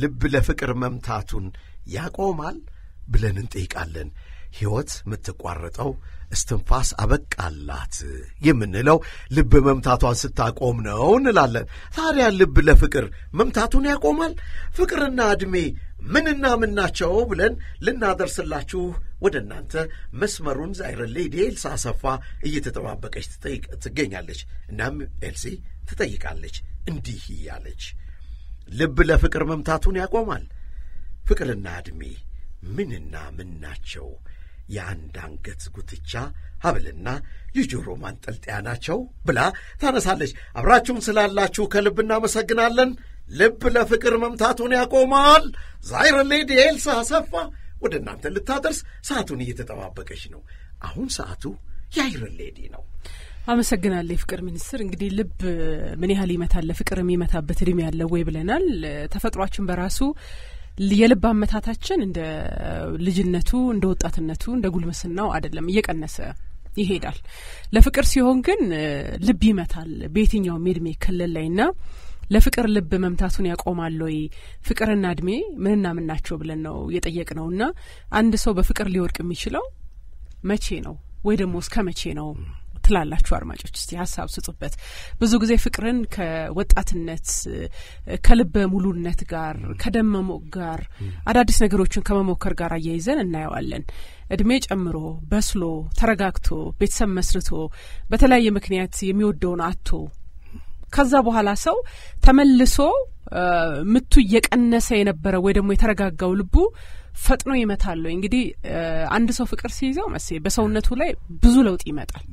ልብ ለፍቅር መምታቱን ያቆማል ብለን እንጠይቃለን። ሕይወት የምትቋረጠው እስትንፋስ አበቃላት የምንለው ልብ መምታቷን ስታቆም ነው እንላለን። ታዲያ ልብ ለፍቅር መምታቱን ያቆማል? ፍቅርና ዕድሜ ምንና ምን ናቸው ብለን ልናደርስላችሁ ወደ እናንተ መስመሩን ዛይረን ሌዲ ኤልሳ አሰፋ እየተጠባበቀች ትገኛለች። እናም ኤልሲ ትጠይቃለች እንዲህ እያለች ልብ ለፍቅር መምታቱን ያቆማል? ፍቅርና ዕድሜ ምንና ምን ናቸው? የአንድ አንገት ጉትቻ ሐብልና የጆሮ ማንጠልጠያ ናቸው ብላ ታነሳለች። አብራችሁን ስላላችሁ ከልብ እናመሰግናለን። ልብ ለፍቅር መምታቱን ያቆማል። ዛይረን ሌዲ ኤልሳ አሰፋ ወደ እናንተ ልታደርስ ሰዓቱን እየተጠባበቀች ነው። አሁን ሰዓቱ የአይረን ሌዲ ነው። አመሰግናለሁ የፍቅር ሚኒስትር። እንግዲህ ልብ ምን ያህል ይመታል፣ ፍቅር የሚመታበት እድሜ ያለው ወይ ብለናል። ተፈጥሯችን በራሱ የልብ አመታታችን እንደ ልጅነቱ እንደ ወጣትነቱ እንደ ጉልምስናው አይደለም፣ እየቀነሰ ይሄዳል። ለፍቅር ሲሆን ግን ልብ ይመታል በየትኛውም የእድሜ ክልል ላይ ና ለፍቅር ልብ መምታቱን ያቆማል ወይ? ፍቅርና እድሜ ምንና ምን ናቸው ብለን ነው የጠየቅ ነው እና አንድ ሰው በፍቅር ሊወድቅ የሚችለው መቼ ነው ወይ ደግሞ እስከ መቼ ነው ትላላችሁ አድማጮች? እስቲ ሀሳብ ስጡበት። ብዙ ጊዜ ፍቅርን ከወጣትነት ከልበ ሙሉነት ጋር ከደመሞቅ ጋር አዳዲስ ነገሮችን ከመሞከር ጋር አያይዘን እናየዋለን። እድሜ ጨምሮ በስሎ ተረጋግቶ ቤተሰብ መስርቶ በተለያየ ምክንያት የሚወደውን አቶ ከዛ በኋላ ሰው ተመልሶ ምቱ እየቀነሰ የነበረ ወይ ደግሞ የተረጋጋው ልቡ ፈጥኖ ይመታል። እንግዲህ አንድ ሰው ፍቅር ሲይዘው መሴ በሰውነቱ ላይ ብዙ ለውጥ ይመጣል።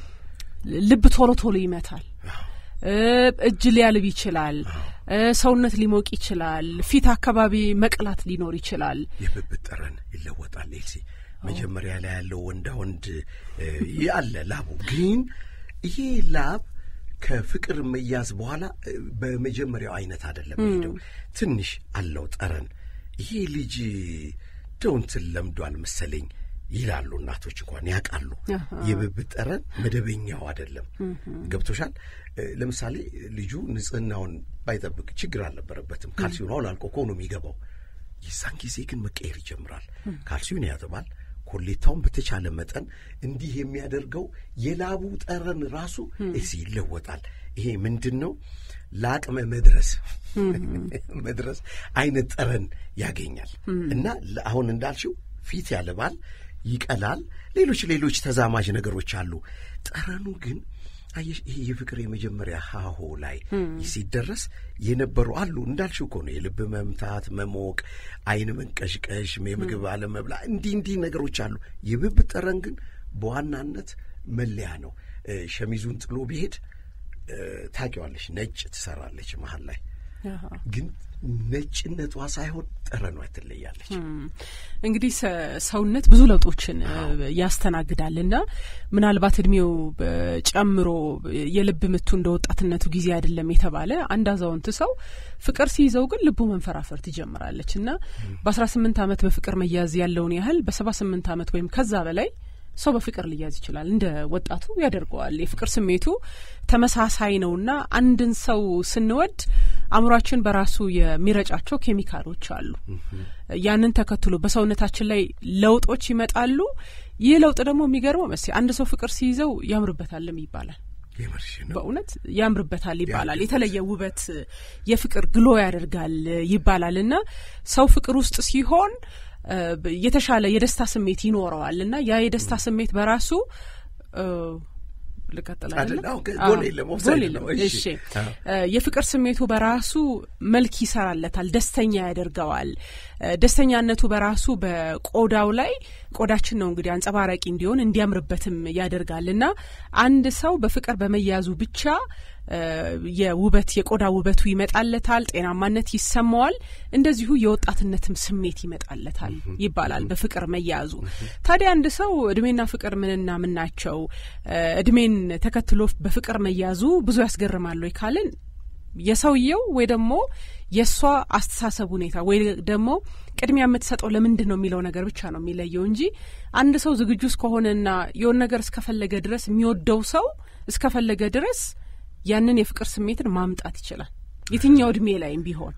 ልብ ቶሎ ቶሎ ይመታል። እጅ ሊያልብ ይችላል። ሰውነት ሊሞቅ ይችላል። ፊት አካባቢ መቅላት ሊኖር ይችላል። የብብት ጠረን ይለወጣል። ኤልሲ መጀመሪያ ላይ ያለው ወንዳ ወንድ ያለ ላቡ ግን ይሄ ላብ ከፍቅር መያዝ በኋላ በመጀመሪያው አይነት አይደለም ሄደው ትንሽ አለው ጠረን። ይሄ ልጅ ደውንትን ለምዷል መሰለኝ ይላሉ እናቶች እንኳን ያውቃሉ። የብብት ጠረን መደበኛው አይደለም። ገብቶሻል? ለምሳሌ ልጁ ንጽህናውን ባይጠብቅ ችግር አልነበረበትም። ካልሲዮን አውላልቆ እኮ ነው የሚገባው። የዛን ጊዜ ግን መቀየር ይጀምራል። ካልሲዮን ያጥባል። ኮሌታውን በተቻለ መጠን እንዲህ የሚያደርገው የላቡ ጠረን ራሱ እዚህ ይለወጣል። ይሄ ምንድን ነው? ለአቅመ መድረስ መድረስ አይነት ጠረን ያገኛል እና አሁን እንዳልሽው ፊት ያልባል፣ ይቀላል፣ ሌሎች ሌሎች ተዛማጅ ነገሮች አሉ። ጠረኑ ግን አየሽ፣ ይሄ የፍቅር የመጀመሪያ ሀሆ ላይ ሲደረስ የነበሩ አሉ እንዳልሽው እኮ ነው። የልብ መምታት፣ መሞቅ፣ አይን መንቀሽቀሽ፣ የምግብ አለመብላ፣ እንዲህ እንዲህ ነገሮች አሉ። የብብት ጠረን ግን በዋናነት መለያ ነው። ሸሚዙን ጥሎ ቢሄድ ታውቂዋለሽ፣ ነጭ ትሰራለች መሀል ላይ ግን ነጭነቷ ሳይሆን ጠረኗ ትለያለች። እንግዲህ ሰውነት ብዙ ለውጦችን ያስተናግዳል እና ምናልባት እድሜው ጨምሮ የልብ ምቱ እንደ ወጣትነቱ ጊዜ አይደለም የተባለ አንድ አዛውንት ሰው ፍቅር ሲይዘው ግን ልቡ መንፈራፈር ትጀምራለች እና በአስራ ስምንት ዓመት በፍቅር መያዝ ያለውን ያህል በሰባ ስምንት ዓመት ወይም ከዛ በላይ ሰው በፍቅር ሊያዝ ይችላል። እንደ ወጣቱ ያደርገዋል። የፍቅር ስሜቱ ተመሳሳይ ነውና አንድን ሰው ስንወድ አእምሯችን በራሱ የሚረጫቸው ኬሚካሎች አሉ። ያንን ተከትሎ በሰውነታችን ላይ ለውጦች ይመጣሉ። ይህ ለውጥ ደግሞ የሚገርመው መስ አንድ ሰው ፍቅር ሲይዘው ያምርበታልም ይባላል። በእውነት ያምርበታል ይባላል። የተለየ ውበት የፍቅር ግሎ ያደርጋል ይባላል እና ሰው ፍቅር ውስጥ ሲሆን የተሻለ የደስታ ስሜት ይኖረዋል እና ያ የደስታ ስሜት በራሱ እሺ የፍቅር ስሜቱ በራሱ መልክ ይሰራለታል፣ ደስተኛ ያደርገዋል። ደስተኛነቱ በራሱ በቆዳው ላይ ቆዳችን ነው እንግዲህ አንጸባራቂ እንዲሆን እንዲያምርበትም ያደርጋል እና አንድ ሰው በፍቅር በመያዙ ብቻ የውበት የቆዳ ውበቱ ይመጣለታል፣ ጤናማነት ይሰማዋል፣ እንደዚሁ የወጣትነትም ስሜት ይመጣለታል ይባላል በፍቅር መያዙ። ታዲያ አንድ ሰው እድሜና ፍቅር ምንና ምን ናቸው? እድሜን ተከትሎ በፍቅር መያዙ ብዙ ያስገርማል ወይ ካልን የሰውየው ወይ ደግሞ የእሷ አስተሳሰብ ሁኔታ ወይ ደግሞ ቅድሚያ የምትሰጠው ለምንድን ነው የሚለው ነገር ብቻ ነው የሚለየው እንጂ አንድ ሰው ዝግጁ እስከሆነና የሆነ ነገር እስከፈለገ ድረስ የሚወደው ሰው እስከፈለገ ድረስ ያንን የፍቅር ስሜትን ማምጣት ይችላል የትኛው እድሜ ላይም ቢሆን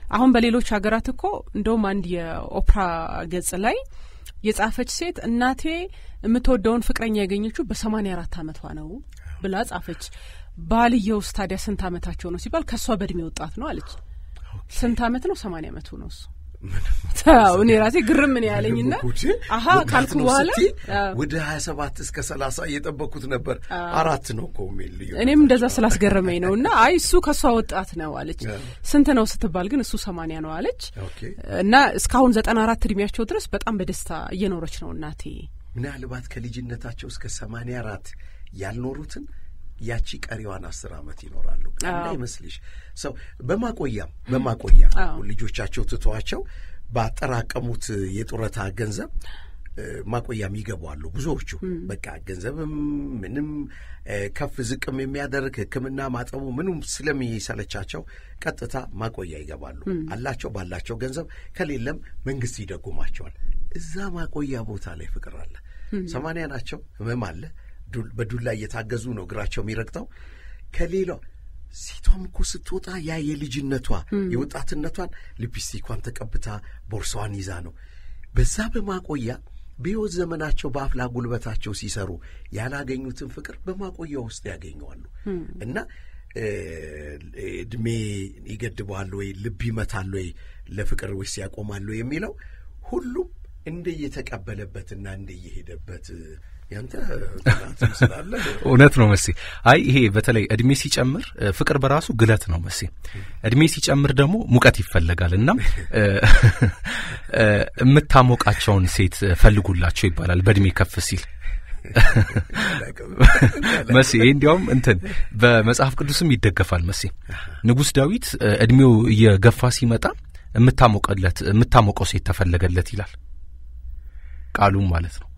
አሁን በሌሎች ሀገራት እኮ እንደውም አንድ የኦፕራ ገጽ ላይ የጻፈች ሴት እናቴ የምትወደውን ፍቅረኛ ያገኘችው በሰማኒያ አራት አመቷ ነው ብላ ጻፈች። ባልየውስ ታዲያ ስንት አመታቸው ነው ሲባል ከእሷ በእድሜ ወጣት ነው አለች። ስንት አመት ነው? ሰማኒያ አመቱ ነው እሱ። እኔ ራሴ ግርም ምን ያለኝና አሀ ካልኩ በኋላ ወደ ሀያ ሰባት እስከ ሰላሳ እየጠበኩት ነበር። አራት ነው እኮ የሚል ልዩ እኔም እንደዛ ስላስገረመኝ ነው። እና አይ እሱ ከእሷ ወጣት ነው አለች። ስንት ነው ስትባል ግን እሱ ሰማኒያ ነው አለች። እና እስካሁን ዘጠና አራት እድሜያቸው ድረስ በጣም በደስታ እየኖረች ነው እናቴ። ምናልባት ከልጅነታቸው እስከ ሰማኒያ አራት ያልኖሩትን ያቺ ቀሪዋን አስር ዓመት ይኖራሉ። እንዳይመስልሽ ሰው በማቆያም በማቆያ ልጆቻቸው ትተዋቸው ባጠራቀሙት የጡረታ ገንዘብ ማቆያም ይገባሉ ብዙዎቹ። በቃ ገንዘብም ምንም ከፍ ዝቅም የሚያደርግ ሕክምና ማጠቡ ምንም ስለሚሰለቻቸው ቀጥታ ማቆያ ይገባሉ። አላቸው ባላቸው ገንዘብ፣ ከሌለም መንግስት ይደጉማቸዋል። እዛ ማቆያ ቦታ ላይ ፍቅር አለ። ሰማንያ ናቸው፣ ህመም አለ በዱላ እየታገዙ ነው እግራቸው የሚረግጠው። ከሌላው ሴቷም እኮ ስትወጣ ያ የልጅነቷ የወጣትነቷን ሊፕስቲኳን ተቀብታ ቦርሳዋን ይዛ ነው። በዛ በማቆያ በሕይወት ዘመናቸው በአፍላ ጉልበታቸው ሲሰሩ ያላገኙትን ፍቅር በማቆያ ውስጥ ያገኘዋሉ እና እድሜ ይገድበዋል ወይ ልብ ይመታል ወይ ለፍቅር ወይስ ያቆማሉ የሚለው ሁሉም እንደየተቀበለበትና እንደየሄደበት ያንተ ጥናትም ስላለ እውነት ነው መሴ። አይ ይሄ በተለይ እድሜ ሲጨምር ፍቅር በራሱ ግለት ነው መሴ። እድሜ ሲጨምር ደግሞ ሙቀት ይፈለጋል። እናም የምታሞቃቸውን ሴት ፈልጉላቸው ይባላል በእድሜ ከፍ ሲል መሴ። ይህ እንዲያውም እንትን በመጽሐፍ ቅዱስም ይደገፋል መሴ። ንጉሥ ዳዊት እድሜው እየገፋ ሲመጣ የምታሞቀለት የምታሞቀው ሴት ተፈለገለት ይላል ቃሉም ማለት ነው።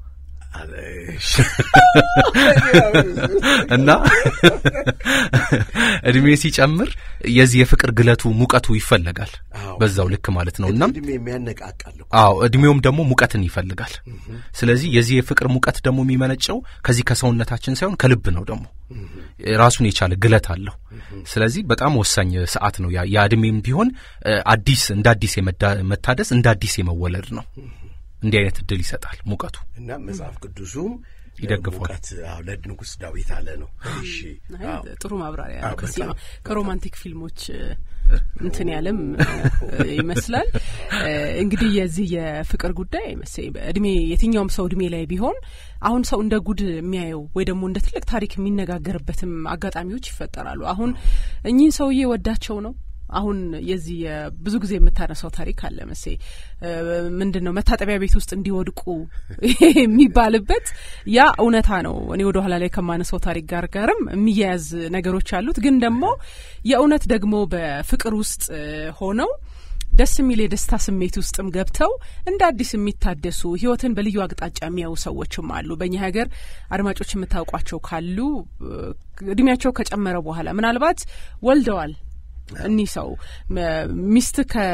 እና እድሜ ሲጨምር የዚህ የፍቅር ግለቱ ሙቀቱ ይፈለጋል በዛው ልክ ማለት ነው። እና እድሜ የሚያነቃቃል። አዎ እድሜውም ደግሞ ሙቀትን ይፈልጋል። ስለዚህ የዚህ የፍቅር ሙቀት ደግሞ የሚመነጨው ከዚህ ከሰውነታችን ሳይሆን ከልብ ነው። ደግሞ ራሱን የቻለ ግለት አለው። ስለዚህ በጣም ወሳኝ ሰዓት ነው። ያ እድሜም ቢሆን አዲስ እንደ አዲስ መታደስ እንደ አዲስ የመወለድ ነው። እንዲህ አይነት እድል ይሰጣል ሙቀቱ እና መጽሐፍ ቅዱሱም ይደግፏል። ሙቀት ለንጉሥ ዳዊት አለ ነው። እሺ ጥሩ ማብራሪያ ነው። ከዚህ ከሮማንቲክ ፊልሞች እንትን ያለም ይመስላል። እንግዲህ የዚህ የፍቅር ጉዳይ መሴ እድሜ የትኛውም ሰው እድሜ ላይ ቢሆን አሁን ሰው እንደ ጉድ የሚያየው ወይ ደግሞ እንደ ትልቅ ታሪክ የሚነጋገርበትም አጋጣሚዎች ይፈጠራሉ። አሁን እኚህን ሰውዬ ወዳቸው ነው አሁን የዚህ ብዙ ጊዜ የምታነሳው ታሪክ አለ መሴ ምንድን ነው መታጠቢያ ቤት ውስጥ እንዲወድቁ የሚባልበት ያ እውነታ ነው። እኔ ወደ ኋላ ላይ ከማነሳው ታሪክ ጋር ጋርም የሚያያዝ ነገሮች አሉት። ግን ደግሞ የእውነት ደግሞ በፍቅር ውስጥ ሆነው ደስ የሚል የደስታ ስሜት ውስጥም ገብተው እንደ አዲስ የሚታደሱ ህይወትን በልዩ አቅጣጫ የሚያዩ ሰዎችም አሉ። በእኛ ሀገር አድማጮች የምታውቋቸው ካሉ እድሜያቸው ከጨመረ በኋላ ምናልባት ወልደዋል እኒህ ሰው ሚስት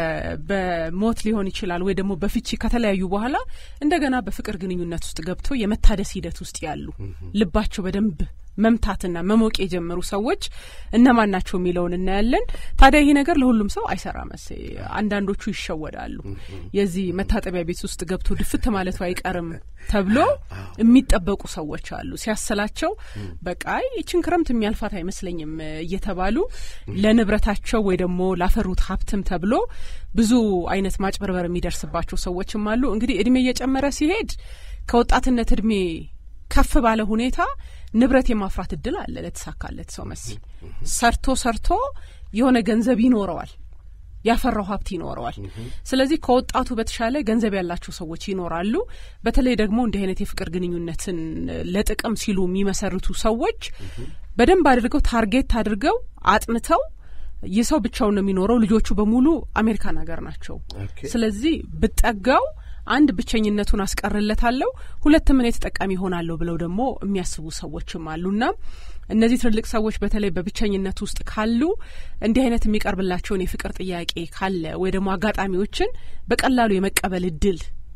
በሞት ሊሆን ይችላል ወይ ደግሞ በፍቺ ከተለያዩ በኋላ እንደገና በፍቅር ግንኙነት ውስጥ ገብተው የመታደስ ሂደት ውስጥ ያሉ ልባቸው በደንብ መምታትና መሞቅ የጀመሩ ሰዎች እነማን ናቸው የሚለውን እናያለን። ታዲያ ይሄ ነገር ለሁሉም ሰው አይሰራም። መሴ አንዳንዶቹ ይሸወዳሉ። የዚህ መታጠቢያ ቤት ውስጥ ገብቶ ድፍት ማለቱ አይቀርም ተብሎ የሚጠበቁ ሰዎች አሉ። ሲያሰላቸው በቃ ይችን ክረምት የሚያልፋት አይመስለኝም እየተባሉ ለንብረታቸው ወይ ደግሞ ላፈሩት ሀብትም ተብሎ ብዙ አይነት ማጭበርበር የሚደርስባቸው ሰዎችም አሉ። እንግዲህ እድሜ እየጨመረ ሲሄድ ከወጣትነት እድሜ ከፍ ባለ ሁኔታ ንብረት የማፍራት እድል አለ ለተሳካለት ሰው መሲ ሰርቶ ሰርቶ የሆነ ገንዘብ ይኖረዋል ያፈራው ሀብት ይኖረዋል። ስለዚህ ከወጣቱ በተሻለ ገንዘብ ያላቸው ሰዎች ይኖራሉ። በተለይ ደግሞ እንዲህ አይነት የፍቅር ግንኙነትን ለጥቅም ሲሉ የሚመሰርቱ ሰዎች በደንብ አድርገው ታርጌት አድርገው አጥንተው ይህ ሰው ብቻውን ነው የሚኖረው፣ ልጆቹ በሙሉ አሜሪካን ሀገር ናቸው። ስለዚህ ብጠጋው አንድ ብቸኝነቱን አስቀርለታለሁ፣ ሁለትም እኔ ተጠቃሚ ሆናለሁ ብለው ደግሞ የሚያስቡ ሰዎችም አሉና እነዚህ ትልልቅ ሰዎች በተለይ በብቸኝነት ውስጥ ካሉ እንዲህ አይነት የሚቀርብላቸውን የፍቅር ጥያቄ ካለ ወይ ደግሞ አጋጣሚዎችን በቀላሉ የመቀበል እድል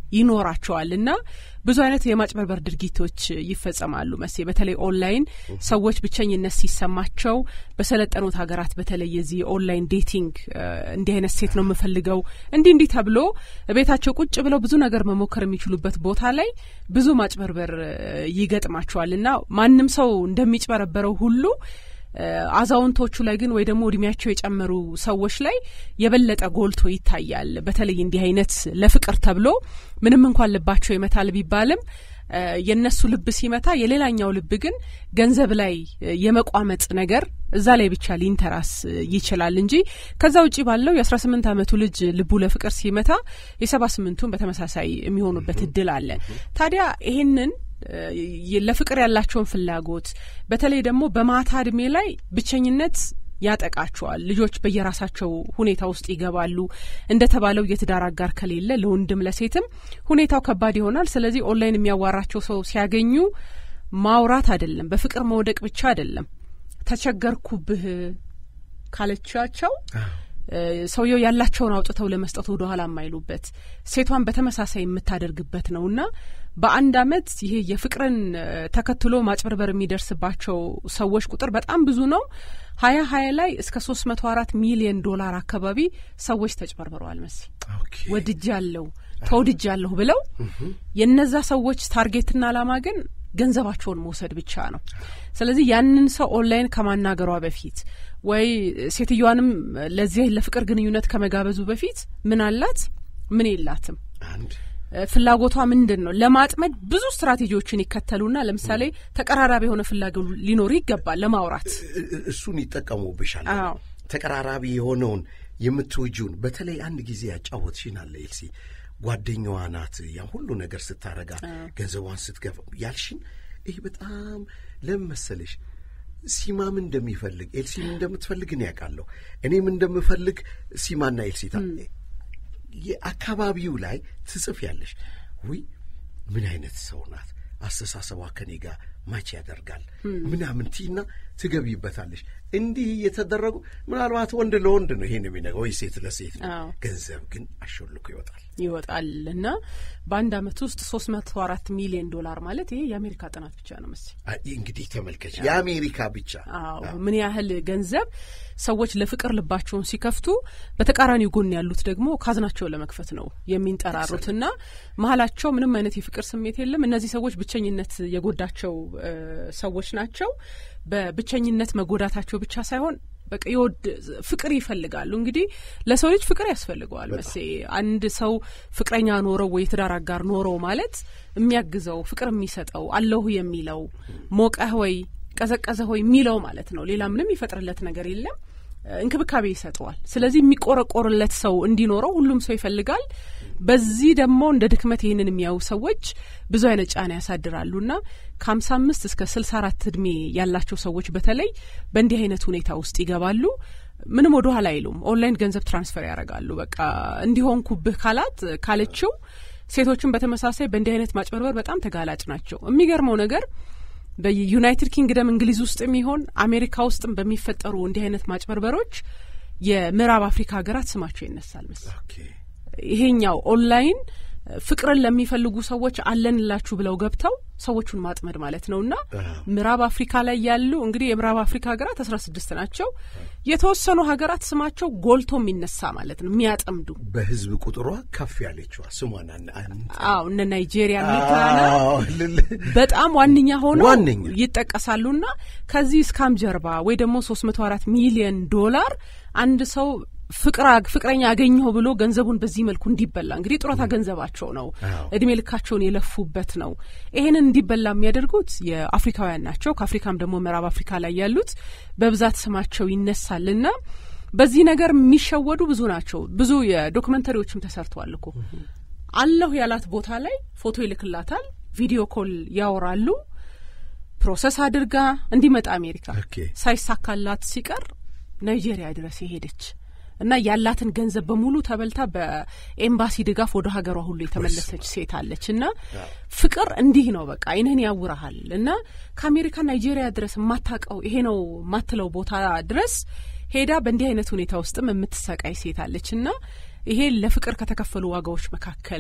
ይኖራቸዋል እና ብዙ አይነት የማጭበርበር ድርጊቶች ይፈጸማሉ። መሴ በተለይ ኦንላይን ሰዎች ብቸኝነት ሲሰማቸው በሰለጠኑት ሀገራት በተለይ የዚህ ኦንላይን ዴቲንግ እንዲህ አይነት ሴት ነው የምፈልገው እንዲህ እንዲህ ተብሎ ቤታቸው ቁጭ ብለው ብዙ ነገር መሞከር የሚችሉበት ቦታ ላይ ብዙ ማጭበርበር ይገጥማቸዋል እና ማንም ሰው እንደሚጭበረበረው ሁሉ አዛውንቶቹ ላይ ግን ወይ ደግሞ እድሜያቸው የጨመሩ ሰዎች ላይ የበለጠ ጎልቶ ይታያል። በተለይ እንዲህ አይነት ለፍቅር ተብሎ ምንም እንኳን ልባቸው ይመታል ቢባልም የእነሱ ልብ ሲመታ የሌላኛው ልብ ግን ገንዘብ ላይ የመቋመጥ ነገር እዛ ላይ ብቻ ሊንተራስ ይችላል እንጂ ከዛ ውጭ ባለው የአስራ ስምንት ዓመቱ ልጅ ልቡ ለፍቅር ሲመታ የሰባ ስምንቱን በተመሳሳይ የሚሆኑበት እድል አለ። ታዲያ ይሄንን ለፍቅር ያላቸውን ፍላጎት በተለይ ደግሞ በማታ እድሜ ላይ ብቸኝነት ያጠቃቸዋል። ልጆች በየራሳቸው ሁኔታ ውስጥ ይገባሉ። እንደተባለው የትዳር አጋር ከሌለ ለወንድም ለሴትም ሁኔታው ከባድ ይሆናል። ስለዚህ ኦንላይን የሚያዋራቸው ሰው ሲያገኙ ማውራት አይደለም፣ በፍቅር መውደቅ ብቻ አይደለም። ተቸገርኩብህ ካለቻቸው ሰውየው ያላቸውን አውጥተው ለመስጠት ወደ ኋላ የማይሉበት ሴቷን በተመሳሳይ የምታደርግበት ነው እና በአንድ አመት ይሄ የፍቅርን ተከትሎ ማጭበርበር የሚደርስባቸው ሰዎች ቁጥር በጣም ብዙ ነው። ሀያ ሀያ ላይ እስከ ሶስት መቶ አራት ሚሊዮን ዶላር አካባቢ ሰዎች ተጭበርብረዋል። መሲ ወድጃለሁ ተወድጃለሁ ብለው የነዛ ሰዎች ታርጌትና አላማ ግን ገንዘባቸውን መውሰድ ብቻ ነው። ስለዚህ ያንን ሰው ኦንላይን ከማናገሯ በፊት ወይ ሴትዮዋንም ለዚህ ለፍቅር ግንኙነት ከመጋበዙ በፊት ምን አላት ምን የላትም ፍላጎቷ ምንድን ነው ለማጥመድ ብዙ ስትራቴጂዎችን ይከተሉና ለምሳሌ ተቀራራቢ የሆነ ፍላጎት ሊኖር ይገባል ለማውራት እሱን ይጠቀሙብሻል። ተቀራራቢ የሆነውን የምትወጂውን በተለይ አንድ ጊዜ ያጫወትሽን አለ ኤልሲ ጓደኛዋ ናት ያን ሁሉ ነገር ስታረጋ ገንዘቧን ስትገፋ ያልሽን ይህ በጣም ለምን መሰለሽ ሲማም እንደሚፈልግ ኤልሲም እንደምትፈልግ እኔ ያውቃለሁ። እኔም እንደምፈልግ ሲማና ኤልሲታ የአካባቢው ላይ ትጽፍ ያለሽ ውይ ምን አይነት ሰው ናት አስተሳሰቧ ከኔ ጋር ማች ያደርጋል ምናምን ቲና ትገቢበታለሽ። እንዲህ እየተደረጉ ምናልባት ወንድ ለወንድ ነው ይሄን የሚነገው ወይ ሴት ለሴት ነው። ገንዘብ ግን አሾልኮ ይወጣል ይወጣል እና በአንድ አመት ውስጥ ሶስት መቶ አራት ሚሊዮን ዶላር ማለት ይሄ የአሜሪካ ጥናት ብቻ ነው መሰለኝ። እንግዲህ ተመልከች፣ የአሜሪካ ብቻ አዎ፣ ምን ያህል ገንዘብ ሰዎች ለፍቅር ልባቸውን ሲከፍቱ፣ በተቃራኒው ጎን ያሉት ደግሞ ካዝናቸውን ለመክፈት ነው የሚንጠራሩት እና መሀላቸው ምንም አይነት የፍቅር ስሜት የለም። እነዚህ ሰዎች ብቸኝነት የጎዳቸው ሰዎች ናቸው። በብቸኝነት መጎዳታቸው ብቻ ሳይሆን በቃ የወድ ፍቅር ይፈልጋሉ። እንግዲህ ለሰው ልጅ ፍቅር ያስፈልገዋል መሴ አንድ ሰው ፍቅረኛ ኖረው ወይ ትዳር አጋር ኖረው ማለት የሚያግዘው ፍቅር የሚሰጠው አለሁ የሚለው ሞቀህ ወይ ቀዘቀዘ ሆይ የሚለው ማለት ነው። ሌላ ምንም ይፈጥርለት ነገር የለም። እንክብካቤ ይሰጠዋል። ስለዚህ የሚቆረቆርለት ሰው እንዲኖረው ሁሉም ሰው ይፈልጋል። በዚህ ደግሞ እንደ ድክመት ይህንን የሚያዩ ሰዎች ብዙ አይነት ጫና ያሳድራሉና ከሀምሳ አምስት እስከ ስልሳ አራት እድሜ ያላቸው ሰዎች በተለይ በእንዲህ አይነት ሁኔታ ውስጥ ይገባሉ። ምንም ወደ ኋላ አይሉም። ኦንላይን ገንዘብ ትራንስፈር ያደርጋሉ። በቃ እንዲሆንኩብህ ካላት ካለችው ሴቶችን በተመሳሳይ በእንዲህ አይነት ማጭበርበር በጣም ተጋላጭ ናቸው። የሚገርመው ነገር በዩናይትድ ኪንግደም እንግሊዝ ውስጥ የሚሆን አሜሪካ ውስጥም በሚፈጠሩ እንዲህ አይነት ማጭበርበሮች የምዕራብ አፍሪካ ሀገራት ስማቸው ይነሳል መሰለኝ። ይሄኛው ኦንላይን ፍቅርን ለሚፈልጉ ሰዎች አለንላችሁ ብለው ገብተው ሰዎቹን ማጥመድ ማለት ነው እና ምዕራብ አፍሪካ ላይ ያሉ እንግዲህ የምዕራብ አፍሪካ ሀገራት አስራ ስድስት ናቸው። የተወሰኑ ሀገራት ስማቸው ጎልቶ የሚነሳ ማለት ነው የሚያጠምዱ በህዝብ ቁጥሯ ከፍ ያለችዋ ስሟን አዎ እነ ናይጄሪያ ሚጋና በጣም ዋነኛ ሆነው ዋነኛ ይጠቀሳሉና ከዚህ እስካም ጀርባ ወይ ደግሞ ሶስት መቶ አራት ሚሊዮን ዶላር አንድ ሰው ፍቅራ ፍቅረኛ አገኘሁ ብሎ ገንዘቡን በዚህ መልኩ እንዲበላ እንግዲህ ጡረታ ገንዘባቸው ነው፣ እድሜ ልካቸውን የለፉበት ነው። ይሄንን እንዲበላ የሚያደርጉት የአፍሪካውያን ናቸው። ከአፍሪካም ደግሞ ምዕራብ አፍሪካ ላይ ያሉት በብዛት ስማቸው ይነሳልና በዚህ ነገር የሚሸወዱ ብዙ ናቸው። ብዙ የዶክመንተሪዎችም ተሰርተዋል እኮ አለሁ ያላት ቦታ ላይ ፎቶ ይልክላታል፣ ቪዲዮ ኮል ያወራሉ። ፕሮሰስ አድርጋ እንዲመጣ አሜሪካ ሳይሳካላት ሲቀር ናይጄሪያ ድረስ የሄደች እና ያላትን ገንዘብ በሙሉ ተበልታ በኤምባሲ ድጋፍ ወደ ሀገሯ ሁሉ የተመለሰች ሴት አለች። እና ፍቅር እንዲህ ነው፣ በቃ አይንህን ያውረሃል። እና ከአሜሪካ ናይጄሪያ ድረስ የማታውቀው ይሄ ነው የማትለው ቦታ ድረስ ሄዳ በእንዲህ አይነት ሁኔታ ውስጥም የምትሰቃይ ሴት አለች። እና ይሄ ለፍቅር ከተከፈሉ ዋጋዎች መካከል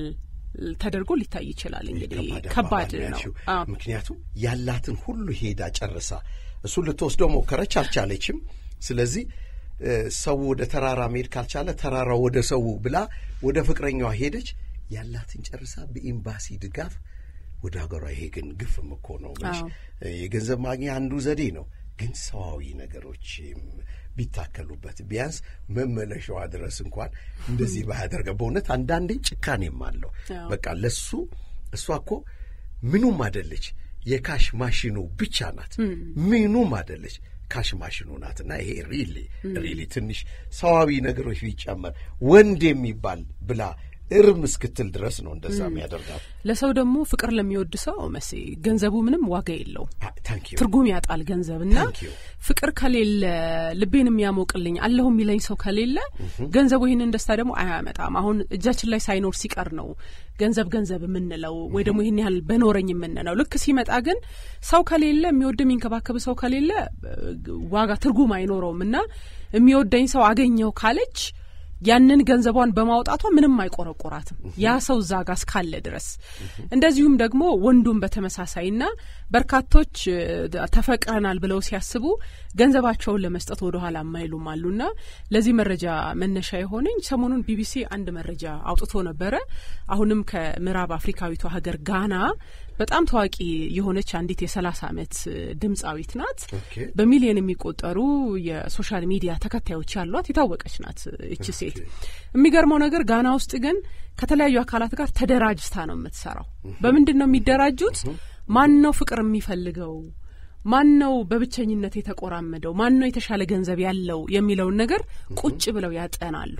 ተደርጎ ሊታይ ይችላል። እንግዲህ ከባድ ከባድ አባባል ነው። ያልሽው። አዎ። ምክንያቱም ያላትን ሁሉ ሄዳ ጨርሳ እሱን ልትወስደው ሞከረች፣ አልቻለችም። ስለዚህ እ፣ ሰው ወደ ተራራ መሄድ ካልቻለ ተራራው ወደ ሰው ብላ ወደ ፍቅረኛዋ ሄደች። ያላትን ጨርሳ በኤምባሲ ድጋፍ ወደ ሀገሯ። ይሄ ግን ግፍም እኮ ነው። መች አዎ። የገንዘብ ማግኛ አንዱ ዘዴ ነው። ግን ሰዋዊ ነገሮችም ቢታከሉበት ቢያንስ መመለሻዋ ድረስ እንኳን እንደዚህ ባያደርገ በእውነት አንዳንዴ ጭካኔም አለው። አዎ። በቃ ለሱ እሷ እኮ ምኑም አደለች፣ የካሽ ማሽኑ ብቻ ናት። ምኑም አደለች፣ ካሽ ማሽኑ ናትና ይሄ ሪሊ ሪሊ ትንሽ ሰዋዊ ነገሮች ቢጨመር ወንድ የሚባል ብላ እርም እስክትል ድረስ ነው እንደዛ የሚያደርጋት። ለሰው ደግሞ ፍቅር ለሚወድ ሰው መሴ ገንዘቡ ምንም ዋጋ የለውም። ታንክ ዩ ትርጉም ያጣል ገንዘብ እና Thank you. ፍቅር ከሌለ ልቤን የሚያሞቅልኝ አለሁ የሚለኝ ሰው ከሌለ ገንዘቡ ይህንን ደስታ ደግሞ አያመጣም። አሁን እጃችን ላይ ሳይኖር ሲቀር ነው ገንዘብ ገንዘብ የምንለው ወይ ደግሞ ይህን ያህል በኖረኝ የምንለው። ልክ ሲመጣ ግን ሰው ከሌለ የሚወድ የሚንከባከብ ሰው ከሌለ እ፣ ዋጋ ትርጉም አይኖረውም እና የሚወደኝ ሰው አገኘው ካለች ያንን ገንዘቧን በማውጣቷ ምንም አይቆረቆራትም ያ ሰው እዛ ጋር እስካለ ድረስ። እንደዚሁም ደግሞ ወንዱም በተመሳሳይና በርካቶች እ፣ ተፈቅረናል ብለው ሲያስቡ ገንዘባቸውን ለመስጠት ወደ ኋላ የማይሉም አሉና ለዚህ መረጃ መነሻ የሆነኝ ሰሞኑን ቢቢሲ አንድ መረጃ አውጥቶ ነበረ። አሁንም ከምዕራብ አፍሪካዊቷ ሀገር ጋና በጣም ታዋቂ የሆነች አንዲት የሰላሳ ዓመት እ፣ ድምፃዊት ናት። ኦኬ በሚሊዮን የሚቆጠሩ የሶሻል ሚዲያ ተከታዮች ያሏት የታወቀች ናት እቺ ሴት። የሚገርመው ነገር ጋና ውስጥ ግን ከተለያዩ አካላት ጋር ተደራጅታ ነው የምትሰራው። በምንድን ነው የሚደራጁት? ማን ነው ፍቅር የሚፈልገው? ማን ነው በብቸኝነት የተቆራመደው? ማን ነው የተሻለ ገንዘብ ያለው የሚለውን ነገር ቁጭ ብለው ያጠናሉ።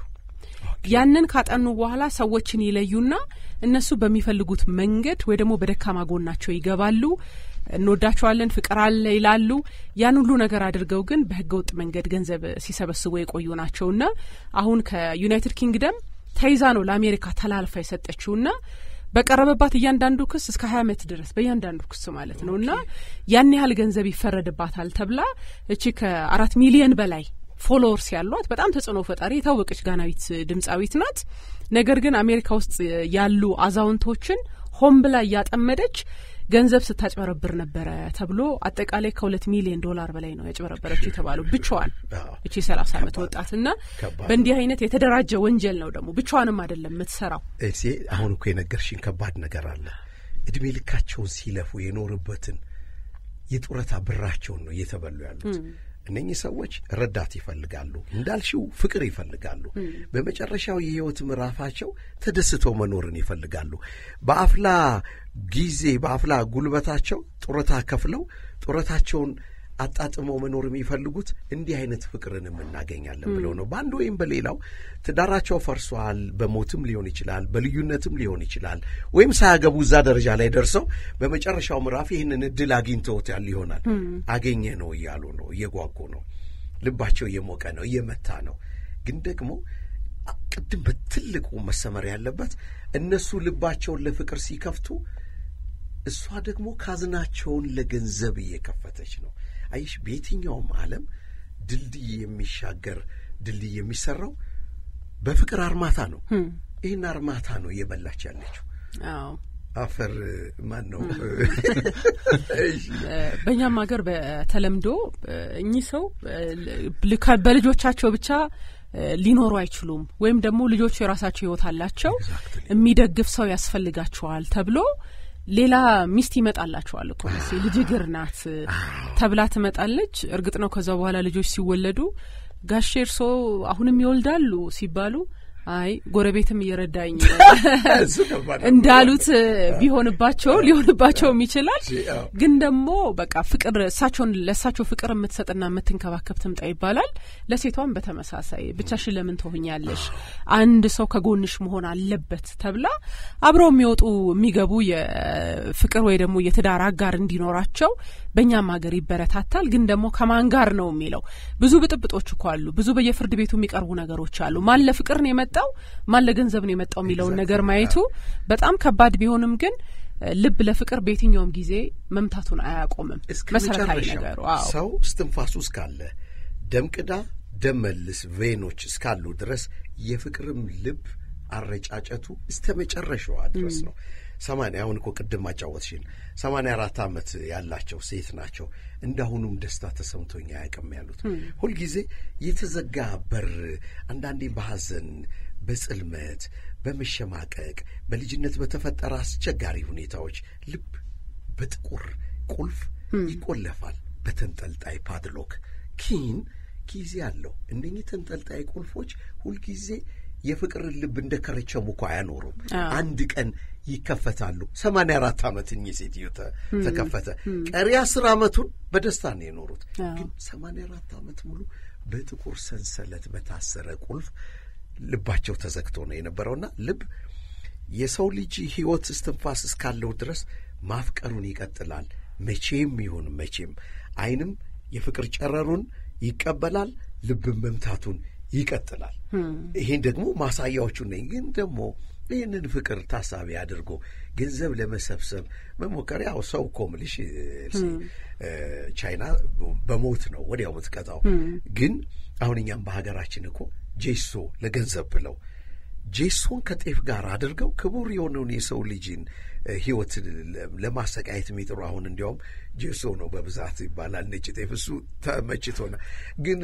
ያንን ካጠኑ በኋላ ሰዎችን ይለዩና እነሱ በሚፈልጉት መንገድ ወይ ደግሞ በደካማ ጎናቸው ይገባሉ። እንወዳቸዋለን፣ ፍቅር አለ ይላሉ። ያን ሁሉ ነገር አድርገው ግን በህገወጥ መንገድ ገንዘብ ሲሰበስቡ የቆዩ ናቸውና አሁን ከዩናይትድ ኪንግደም ተይዛ ነው ለአሜሪካ ተላልፋ የሰጠችውና በቀረበባት እያንዳንዱ ክስ እስከ ሀያ ዓመት ድረስ በእያንዳንዱ ክስ ማለት ነው እና ያን ያህል ገንዘብ ይፈረድባታል ተብላ እቺ ከአራት ሚሊየን በላይ ፎሎወርስ ያሏት በጣም ተጽዕኖ ፈጣሪ የታወቀች ጋናዊት ድምፃዊት ናት። ነገር ግን አሜሪካ ውስጥ ያሉ አዛውንቶችን ሆን ብላ እያጠመደች ገንዘብ ስታጭበረብር ነበረ ተብሎ አጠቃላይ ከሁለት ሚሊዮን ዶላር በላይ ነው ያጭበረበረችው የተባለው ብቻዋን አዎ። እቺ ሰላሳ ዓመት ወጣትና ከባድ በእንዲህ አይነት የተደራጀ ወንጀል ነው ደግሞ ብቻዋንም አይደለም የምትሰራው። እሴ አሁን እኮ የነገርሽኝ ከባድ ነገር አለ። እድሜ ልካቸውን ሲለፉ የኖርበትን የጡረታ ብራቸውን ነው እየተበሉ ያሉት። እነኚህ ሰዎች ረዳት ይፈልጋሉ፣ እንዳልሽው ፍቅር ይፈልጋሉ። በመጨረሻው የህይወት ምዕራፋቸው ተደስተው መኖርን ይፈልጋሉ። በአፍላ ጊዜ በአፍላ ጉልበታቸው ጡረታ ከፍለው ጡረታቸውን አጣጥመው መኖር የሚፈልጉት እንዲህ አይነት ፍቅርንም እናገኛለን ብለው ነው። በአንድ ወይም በሌላው ትዳራቸው ፈርሷል። በሞትም ሊሆን ይችላል፣ በልዩነትም ሊሆን ይችላል። ወይም ሳያገቡ እዛ ደረጃ ላይ ደርሰው በመጨረሻው ምዕራፍ ይህንን እድል አግኝተውት ያል ይሆናል። አገኘ ነው እያሉ ነው፣ እየጓጉ ነው፣ ልባቸው እየሞቀ ነው፣ እየመታ ነው። ግን ደግሞ ቅድም በትልቁ መሰመር ያለበት እነሱ ልባቸውን ለፍቅር ሲከፍቱ እሷ ደግሞ ካዝናቸውን ለገንዘብ እየከፈተች ነው። አይሽ በየትኛውም ዓለም ድልድይ የሚሻገር ድልድይ የሚሰራው በፍቅር አርማታ ነው። ይህን አርማታ ነው እየበላች ያለችው። አዎ አፈር ማን ነው? በእኛም ሀገር በተለምዶ እኚህ ሰው ል- በልጆቻቸው ብቻ ሊኖሩ አይችሉም፣ ወይም ደግሞ ልጆቹ የራሳቸው ሕይወት አላቸው፣ የሚደግፍ ሰው ያስፈልጋቸዋል ተብሎ ሌላ ሚስት ይመጣላቸዋል እኮ መቼ ልጅ እግር ናት ተብላ ትመጣለች። እርግጥ ነው ከዛ በኋላ ልጆች ሲወለዱ ጋሼ እርሶ አሁንም ይወልዳሉ ሲባሉ አይ ጎረቤትም እየረዳኝ እሱ ከባድ ነው። እንዳሉት ቢሆንባቸው ሊሆንባቸውም ይችላል። አዎ። ግን ደግሞ በቃ ፍቅር እሳቸውን ለእሳቸው ፍቅር የምትሰጥና የምትንከባከብ ትምጣ ይባላል። ለሴቷም በተመሳሳይ ብቻሽን ለምን ትሆኛለሽ? አንድ ሰው ከጎንሽ መሆን አለበት ተብላ አብረው የሚወጡ የሚገቡ የፍቅር ወይ ደግሞ የትዳር አጋር እንዲኖራቸው በእኛም ሀገር ይበረታታል። ግን ደግሞ ከማን ጋር ነው የሚለው ብዙ ብጥብጦች እኮ አሉ። ብዙ በየፍርድ ቤቱ የሚቀርቡ ነገሮች አሉ። ማን ለፍቅር ነው የመጣው ማን ለገንዘብ ነው የመጣው የሚለውን ነገር ማየቱ በጣም ከባድ ቢሆንም ግን እ፣ ልብ ለፍቅር በየትኛውም ጊዜ መምታቱን አያቆምም። እስከ መሰረታዊ መጨረሻው ነገሩ አዎ ሰው እስትንፋሱ እስካለ ደም ቅዳ ደም መልስ ቬኖች እስካሉ ድረስ የፍቅርም ልብ አረጫጨቱ እስተ መጨረሻዋ ድረስ ነው። ሰማንያ አሁን እኮ ቅድም አጫወትሽን ሰማንያ አራት ዓመት ያላቸው ሴት ናቸው። እንዳሁኑም ደስታ ተሰምቶኝ አያውቅም ያሉት ሁልጊዜ የተዘጋ በር አንዳንዴ በሐዘን በጽልመት በመሸማቀቅ በልጅነት በተፈጠረ አስቸጋሪ ሁኔታዎች ልብ በጥቁር ቁልፍ ይቆለፋል በተንጠልጣይ ፓድሎክ ኪን ጊዜ አለው። እነኚህ ተንጠልጣይ ቁልፎች ሁልጊዜ የፍቅርን ልብ እንደ ከረቸሙ እኮ አያኖሩም። አንድ ቀን ይከፈታሉ። ሰማንያ አራት ዓመት እኚህ ሴትዮ ተከፈተ። ቀሪ አስር ዓመቱን በደስታ ነው የኖሩት። ግን ሰማንያ አራት ዓመት ሙሉ በጥቁር ሰንሰለት በታሰረ ቁልፍ ልባቸው ተዘግቶ ነው የነበረውና ልብ የሰው ልጅ ሕይወት እስትንፋስ እስካለው ድረስ ማፍቀሩን ይቀጥላል። መቼም ይሁን መቼም ዓይንም የፍቅር ጨረሩን ይቀበላል፣ ልብን መምታቱን ይቀጥላል። ይሄን ደግሞ ማሳያዎቹ ነኝ። ግን ደግሞ ይህንን ፍቅር ታሳቢ አድርጎ ገንዘብ ለመሰብሰብ መሞከር ያው ሰው እኮ ምልሽ ቻይና በሞት ነው ወዲያው የምትቀጣው። ግን አሁን እኛም በሀገራችን እኮ ጄሶ ለገንዘብ ብለው ጄሶን ከጤፍ ጋር አድርገው ክቡር የሆነውን የሰው ልጅን ሕይወት ለማሰቃየት የሚጥሩ አሁን እንዲያውም ጄሶ ነው በብዛት ይባላል። ነጭ ጤፍ እሱ ተመችቶና ግን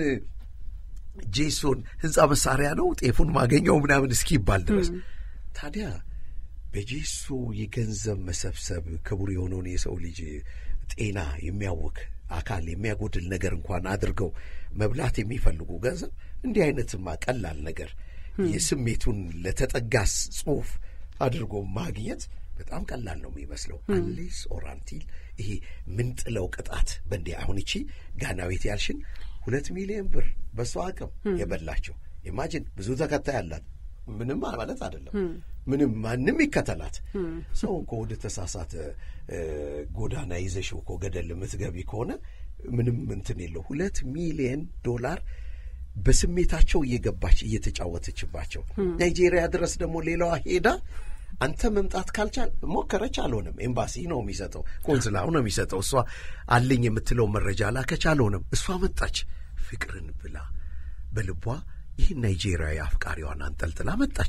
ጄሶን ህንፃ መሳሪያ ነው ጤፉን ማገኘው ምናምን እስኪባል ድረስ ታዲያ በጄሶ የገንዘብ መሰብሰብ ክቡር የሆነውን የሰው ልጅ ጤና የሚያውክ አካል የሚያጎድል ነገር እንኳን አድርገው መብላት የሚፈልጉ ገንዘብ እንዲህ አይነትማ ቀላል ነገር የስሜቱን ለተጠጋስ ጽሑፍ አድርጎ ማግኘት በጣም ቀላል ነው የሚመስለው። አንሌስ ኦራንቲል ይሄ ምንጥለው ቅጣት በእንዲህ አሁን ይቺ ጋናዊት ያልሽን ሁለት ሚሊዮን ብር በሷ አቅም የበላቸው ኢማጂን ብዙ ተከታይ አላት። ምንም ማለት አይደለም። ምንም ማንም ይከተላት። ሰው እኮ ወደ ተሳሳተ ጎዳና ይዘሽው እኮ ገደል የምትገቢ ከሆነ ምንም እንትን የለው። ሁለት ሚሊዮን ዶላር በስሜታቸው እየገባች እየተጫወተችባቸው ናይጄሪያ ድረስ ደግሞ ሌላዋ ሄዳ አንተ መምጣት ካልቻል ሞከረች፣ አልሆነም። ኤምባሲ ነው የሚሰጠው፣ ቆንስላው ነው የሚሰጠው። እሷ አለኝ የምትለው መረጃ ላከች፣ አልሆነም። እሷ መጣች ፍቅርን ብላ በልቧ ይህን ናይጄሪያዊ አፍቃሪዋን አንጠልጥላ መጣች።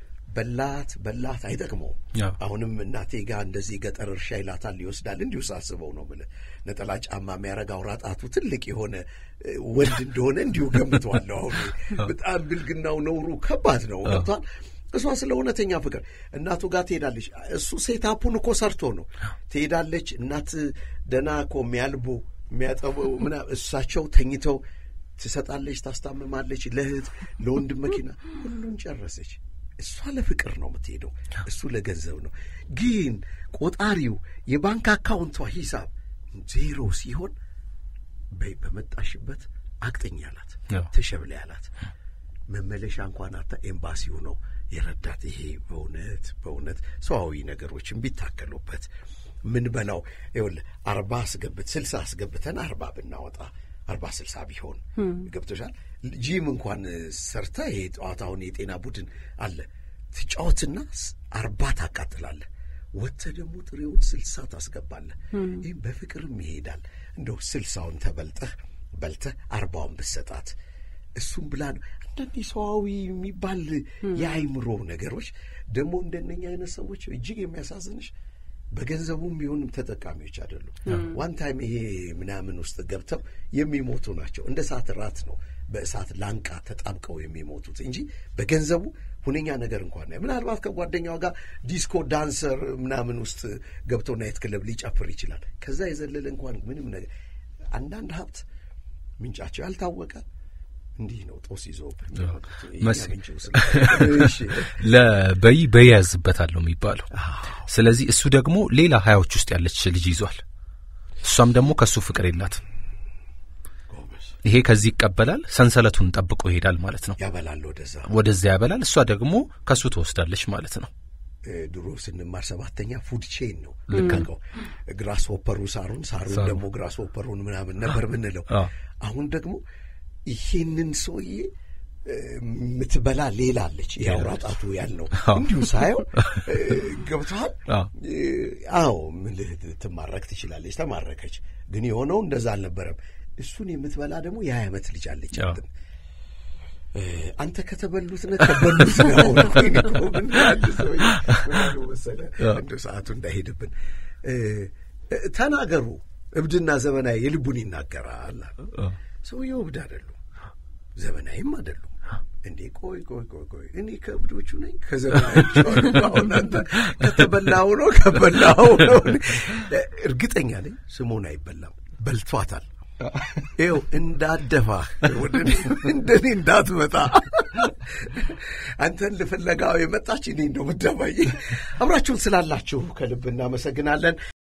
በላት በላት፣ አይጠቅመውም። አሁንም እናቴ ጋር እንደዚህ ገጠር እርሻ ይላታል ይወስዳል። እንዲሁ ሳስበው ነው የምልህ ነጠላ ጫማ የሚያረግ አውራ ጣቱ ትልቅ የሆነ ወንድ እንደሆነ እንዲሁ ገምተዋለሁ። አሁን በጣም ብልግናው ነውሩ ከባድ ነው። ገብቷል። እሷ ስለ እውነተኛ ፍቅር እናቱ ጋር ትሄዳለች። እሱ ሴታፑን እኮ ሰርቶ ነው ትሄዳለች። እናት ደና እኮ የሚያልቡ የሚያጠቡ ምናምን እሳቸው ተኝተው ትሰጣለች፣ ታስታምማለች። ለእህት ለወንድም መኪና ሁሉን ጨረሰች። እሷ ለፍቅር ነው የምትሄደው፣ እሱ ለገንዘብ ነው። ግን ቆጣሪው የባንክ አካውንቷ ሂሳብ ዜሮ ሲሆን በይ በመጣሽበት አቅጥኝ አላት፣ ተሸብለ ያላት መመለሻ እንኳን አታ ኤምባሲው ነው የረዳት። ይሄ በእውነት በእውነት ሰዋዊ ነገሮችን ቢታከሉበት ምን በላው ይኸውልህ አርባ አስገብት ስልሳ አስገብተን አርባ ብናወጣ አርባ ስልሳ ቢሆን ገብቶሻል። ጂም እንኳን ሰርተ ይሄ ጠዋታውን የጤና ቡድን አለ ትጫወትና አርባ ታቃጥላለህ። ወጥተህ ደግሞ ጥሬውን ስልሳ ታስገባለህ። ይህም በፍቅርም ይሄዳል። እንደው ስልሳውን ተበልጠህ በልተህ አርባውን ብሰጣት እሱም ብላ ነው። አንዳንድ ሰዋዊ የሚባል የአይምሮ ነገሮች ደግሞ እንደነኛ አይነት ሰዎች እጅግ የሚያሳዝንሽ በገንዘቡም ቢሆንም ተጠቃሚዎች አይደሉም። ዋን ታይም ይሄ ምናምን ውስጥ ገብተው የሚሞቱ ናቸው። እንደ እሳት ራት ነው በእሳት ላንቃ ተጣብቀው የሚሞቱት እንጂ በገንዘቡ ሁነኛ ነገር እንኳን ምናልባት ከጓደኛዋ ጋር ዲስኮ ዳንሰር ምናምን ውስጥ ገብቶ ናይት ክለብ ሊጨፍር ይችላል። ከዛ የዘለለ እንኳን ምንም ነገር አንዳንድ ሀብት ምንጫቸው ያልታወቀ እንዲህ ነው ጦስ ይዞ ለበይ በይ ያዝበታለሁ የሚባለው። ስለዚህ እሱ ደግሞ ሌላ ሀያዎች ውስጥ ያለች ልጅ ይዟል። እሷም ደግሞ ከእሱ ፍቅር የላትም። ይሄ ከዚህ ይቀበላል፣ ሰንሰለቱን ጠብቆ ይሄዳል ማለት ነው። ያበላል፣ ወደዛ ወደዚያ ያበላል። እሷ ደግሞ ከእሱ ትወስዳለች ማለት ነው። ድሮ ስንማር ሰባተኛ ፉድ ቼን ነው ልካቀው ግራስ ሆፐሩ ሳሩን ሳሩን ደግሞ ግራስ ሆፐሩን ምናምን ነበር ምንለው። አሁን ደግሞ ይሄንን ሰውዬ የምትበላ ሌላ አለች። የአውራ ጣቱ ያልነው እንዲሁ ሳየው ገብተዋል። አዎ ምልህ ትማረክ ትችላለች። ተማረከች። ግን የሆነው እንደዛ አልነበረም። እሱን የምትበላ ደግሞ የሀያ ዓመት ልጅ አለች። አንተ ከተበሉት ነ ተበሉት ነው። ምን አንድ ሰው መሰለ እንደ ሰዓቱ እንዳይሄድብን ተናገሩ። እብድና ዘመናዊ የልቡን ይናገራል። ሰውየው እብድ አይደሉም፣ ዘመናዊም አይደሉም። እንዴ ቆይ ቆይ ቆይ ቆይ እኔ ከእብዶቹ ነኝ ከዘመናዎቹ? አሁን አንተ ከተበላው ነው ከበላው ነው። እርግጠኛ ነኝ ስሞን አይበላም፣ በልቷታል። ይኸው እንዳደፋህ እንደኔ እንዳትመጣ አንተን ልፍለጋው የመጣች እኔ እንደው ምደባይ። አብራችሁን ስላላችሁ ከልብ እናመሰግናለን።